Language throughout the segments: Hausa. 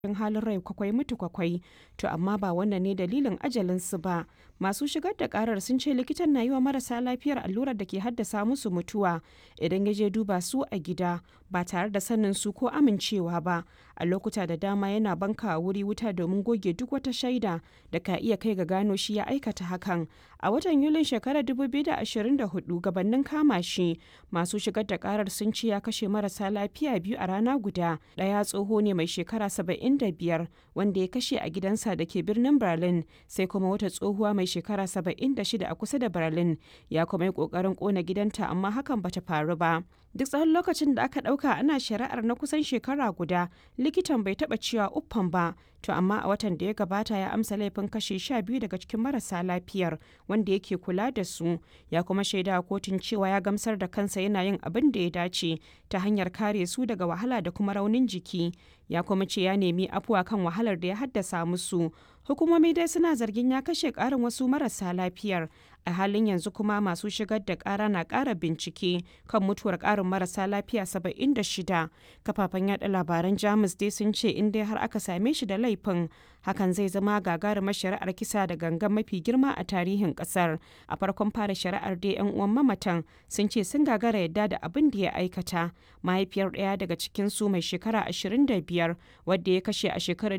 cikin halin rai kwakwai mutu kwakwai to amma ba wannan ne dalilin ajalinsu ba masu shigar da karar sun ce likitan na yi wa marasa lafiyar allurar da ke haddasa musu mutuwa idan ya je duba su a gida ba tare da sanin su ko amincewa ba a lokuta da dama yana banka wuri wuta domin goge duk wata shaida da ka iya kai ga gano shi ya aikata hakan a watan yulin shekarar 2024 gabanin kama shi masu shigar da karar sun ce ya kashe marasa lafiya biyu a rana guda ɗaya tsoho ne mai shekara 75 wanda ya kashe a gidansa da ke birnin berlin sai kuma wata tsohuwa mai shekara 76 a kusa da berlin ya kuma yi kokarin kona gidanta amma hakan bata faru ba duk tsawon lokacin da aka ɗauka ana shari'ar na kusan shekara guda likitan bai taɓa cewa uffan ba to amma a watan da ya gabata ya amsa laifin kashe sha biyu daga cikin marasa lafiyar wanda yake kula da su ya kuma shaida a kotun cewa ya gamsar da kansa yana yin abin da ya dace ta hanyar kare su daga wahala da kuma raunin jiki ya kuma ce ya nemi afuwa kan wahalar da ya haddasa musu hukumomi dai suna zargin ya kashe karin wasu marasa lafiyar a halin yanzu kuma masu shigar da kara na kara bincike kan mutuwar karin marasa lafiya 76 kafafen yada labaran jamus dai sun ce in dai har aka same shi da laifin hakan zai zama gagarumar shari'ar kisa da gangan mafi girma a tarihin kasar a farkon fara shari'ar dai yan uwan mamatan sun ce sun gagara yadda da abin da ya aikata mahaifiyar ɗaya daga cikin su mai shekara 25 wadda ya kashe a shekarar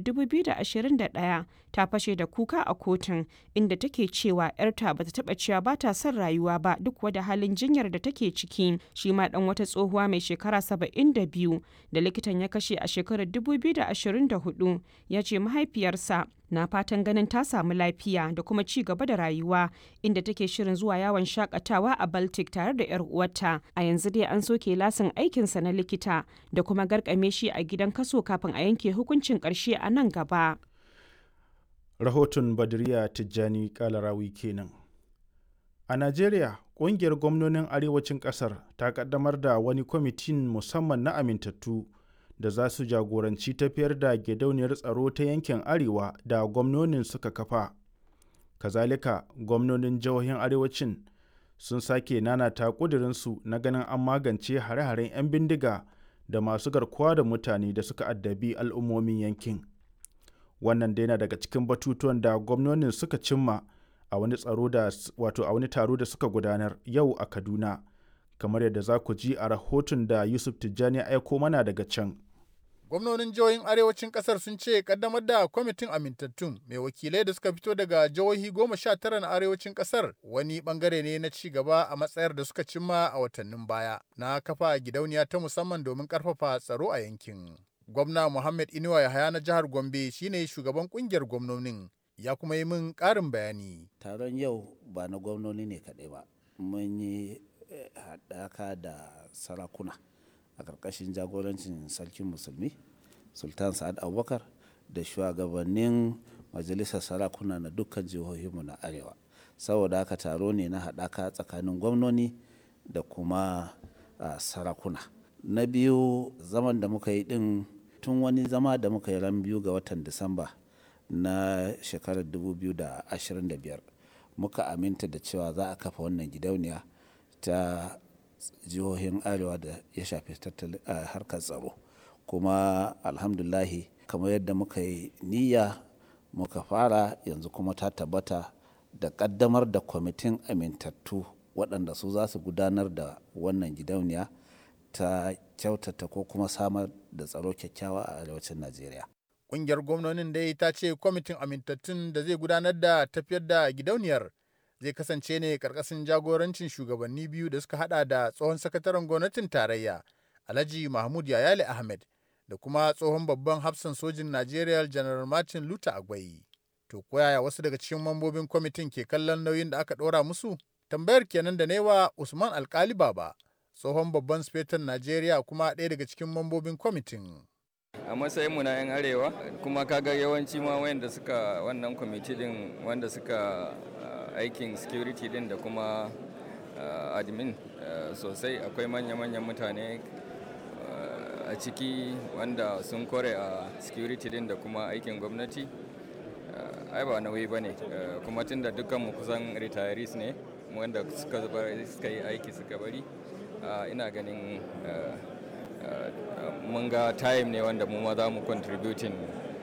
2021 ta fashe da kuka a kotun inda take cewa 'yarta bata taba cewa ba ta son rayuwa ba duk wada halin jinyar da take ciki shi ma dan wata tsohuwa mai shekara 72 da likitan ya kashe a shekarar 2024 ya ce mahaifiyarsa na fatan ganin ta samu lafiya da kuma ci gaba da rayuwa inda take shirin zuwa yawon shakatawa a baltic tare da 'yar uwarta a yanzu dai an soke lasin aikinsa na likita da kuma garkame shi a gidan kaso kafin a yanke hukuncin karshe a nan gaba rahoton badriya tijjani kalarawi kenan a najeriya ƙungiyar gwamnonin arewacin ƙasar ta ƙaddamar da wani kwamitin musamman na amintattu da za su jagoranci tafiyar da gidauniyar tsaro ta yankin arewa da gwamnonin suka kafa kazalika gwamnonin jihohin arewacin sun sake nanata ƙudurinsu na ganin an magance hare-haren 'yan bindiga da masu garkuwa da mutane da suka addabi al'ummomin yankin wannan dai na daga cikin batutuwan da gwamnonin suka cimma a wani tsaro da wato a wani taro da suka gudanar yau a kaduna kamar yadda za ku ji a rahoton da yusuf tijjani ya aiko mana daga can gwamnonin jihohin arewacin kasar sun ce kaddamar da kwamitin amintattun mai wakilai da suka fito daga jihohi goma sha tara na arewacin kasar wani bangare ne na ci gaba a matsayar da suka cimma a watannin baya na kafa gidauniya ta musamman domin karfafa tsaro a yankin gwamna muhammad inuwa yahaya na jihar gombe shine shugaban kungiyar gwamnonin ya kuma yi min karin bayani taron yau ba na gwamnoni ne kaɗai ba mun yi haɗaka da sarakuna a ƙarƙashin jagorancin sarkin musulmi sultan sa'ad abubakar da shugabannin majalisar sarakuna na dukkan jihohinmu na arewa saboda haka taro ne na haɗaka tsakanin gwamnoni da kuma sarakuna na biyu zaman da muka yi ɗin tun wani zama da muka yi ran biyu ga watan disamba na shekarar 2025 muka aminta da cewa za a kafa wannan gidauniya ta jihohin arewa da ya shafi harkar tsaro kuma alhamdulahi kamar yadda muka yi niyya muka fara yanzu kuma ta tabbata da kaddamar da kwamitin amintattu waɗanda su za su gudanar da wannan gidauniya ta kyautata ko kuma samar da tsaro kyakkyawa a arewacin najeriya Ƙungiyar gwamnonin dai ta ce kwamitin amintattun da zai gudanar da tafiyar da gidauniyar zai kasance ne karkashin jagorancin shugabanni biyu da suka hada da tsohon sakataren gwamnatin tarayya alhaji mahmud yayale ahmed da kuma tsohon babban hafsan sojin najeriya general martin luther agwai to koyaya wasu daga cikin mambobin kwamitin ke kallon nauyin da aka ɗora musu tambayar kenan da newa usman alkali baba tsohon babban sufetan najeriya kuma ɗaya daga cikin mambobin kwamitin a matsayinmu na 'yan arewa kuma kaga yawanci ma wayanda suka wannan kwamiti din wanda suka aikin security din da kuma admin sosai akwai manya-manyan mutane a ciki wanda sun kore a security din da kuma aikin gwamnati ai ba nauyi ba ne kuma tun da dukkanmu kusan retirees ne wanda suka yi aiki suka bari ina ganin mun ga time ne wanda mu ma za mu contributing